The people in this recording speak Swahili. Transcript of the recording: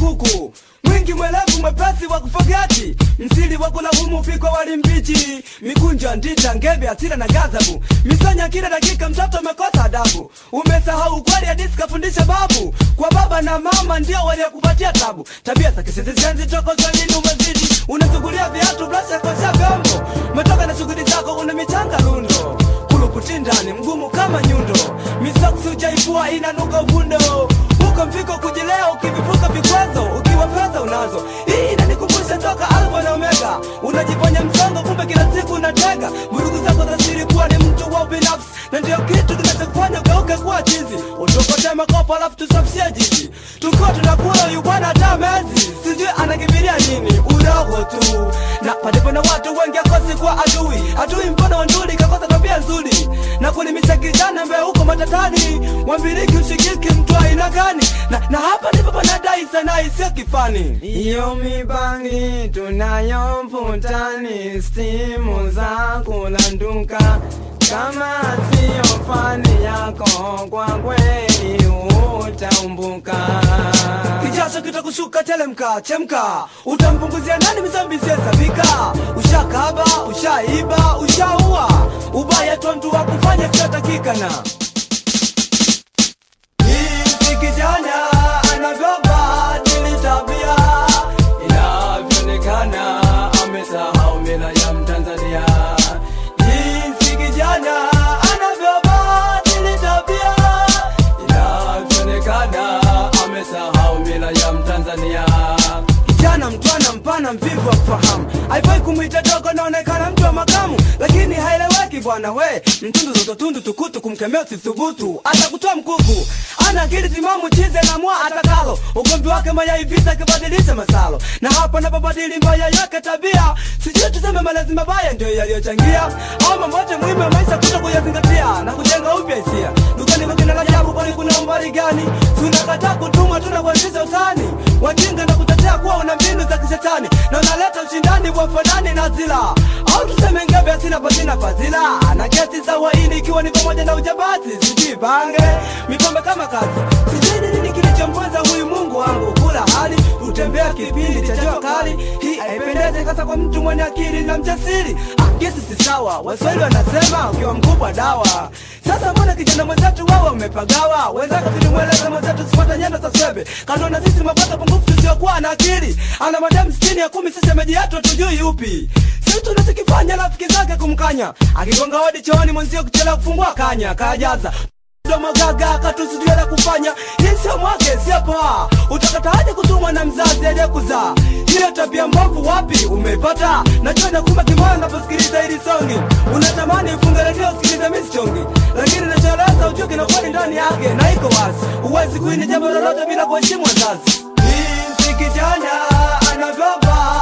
kuku mwingi mwelevu mwepesi wa kufogati msili wa kulaumu pikwa wali mbichi mikunjo ndita ngebe asira na gazabu misonya kila dakika mtoto umekosa adabu umesahau ukweli hadisi kafundisha babu kwa baba na mama ndio waliokupatia tabu tabia za kisisishenzi toko swalini umezidi unasugulia viatu brasha kosha vyombo umetoka na shughuli zako una michanga lundo kulukutindani mgumu kama nyundo misoksi ujaifua inanuka uvundo huko mfiko kujilea ukivivuka vikwazo ukiwa fedha unazo hii inanikumbusha toka alfa na omega unajifanya msongo kumbe kila siku unatega vurugu zako za siri kuwa ni mtu wa ubinafsi na ndio kitu kinachokufanya ugeuke kuwa chizi utokote makopo alafu tusafishie jiji tukiwa tunakula huyu bwana hata mezi sijui anakimbilia nini udogo tu na palipo na watu wengi akosi kuwa adui adui mfano wa nduli kakosa tabia nzuri na kulimisha kijana mbe huko matatani wambiriki ushikiki mtu aina gani na, na hapa ndipo panadai sana isiyo kifani Iyo mibangi tunayo mvutani, stimu za kulanduka kama siyo fani yako, kwa kweli utaumbuka. kijasho kitakushuka telemka chemka utampunguzia nani mizambi isiyesabika ushakaba ushaiba ushaua ubaya tontu wa kufanya siyotakikana Jinsi kijana anavyobadili tabia inavyoonekana amesahau mila ya Mtanzania. Jinsi kijana anavyobadili tabia inavyoonekana amesahau mila ya Mtanzania. Kijana mtwana mpana mvivu wa kufahamu, haifai kumwita dogo, naonekana mtu wa makamu, lakini haeleweki bwana we. Mtundu zototundu tukutu, kumkemea usithubutu, atakutoa mkuku. Ana akili timamu, chize na mwa atakalo, ugomvi wake mayai vita kibadilisha masalo, na hapa napobadili mbaya yake tabia, sijui tuseme malezi mabaya ndio yaliyochangia, au mambo yote muhimu ya maisha kuto kuyazingatia na kujenga upya hisia. Dukani kwa kina Rajabu, kwani kuna umbali gani? Tunakataa kutumwa, tunakuanzisha utani, wajinga na kutetea kuwa una mbinu za kishetani na unaleta ushindani wa fanani na zila, au tuseme ngebe asina pasina fadhila na kesi za uhaini ikiwa ni pamoja na ujambazi, sijui bange mipambe kama kazi, sijui ni nini kilichomponza huyu Mungu wangu kula hali utembea kipindi cha jua kali. Hii haipendezi hasa kwa mtu mwenye akili na mjasiri. Ah, kesi si sawa, Waswahili wanasema ukiwa mkubwa dawa. Sasa mbona kijana mwenzetu wewe umepagawa? Wenzako tulimweleza mwenzetu sipata nyendo za swebe, kando na sisi mapata pungufu tusiokuwa na akili. Ana madam sitini ya kumi, sisi shemeji yetu hatujui yupi. Si tunachokifanya rafiki zake kumkanya, akigonga hodi chooni mwenzio kuchelewa kufungua kanya, kajaza mdomo gaga katusijue la kufanya hii sio mwake sio poa utakataje kutumwa na mzazi aliyekuzaa hiyo tabia mbovu wapi umeipata najua nakuma kimoyo unaposikiliza hili songi unatamani ufunge redio usikilize misichongi lakini nachoeleza ujue kina kweli ndani yake na iko wazi huwezi kuini jambo lolote bila kuheshimu wazazi jinsi kijana anavyovaa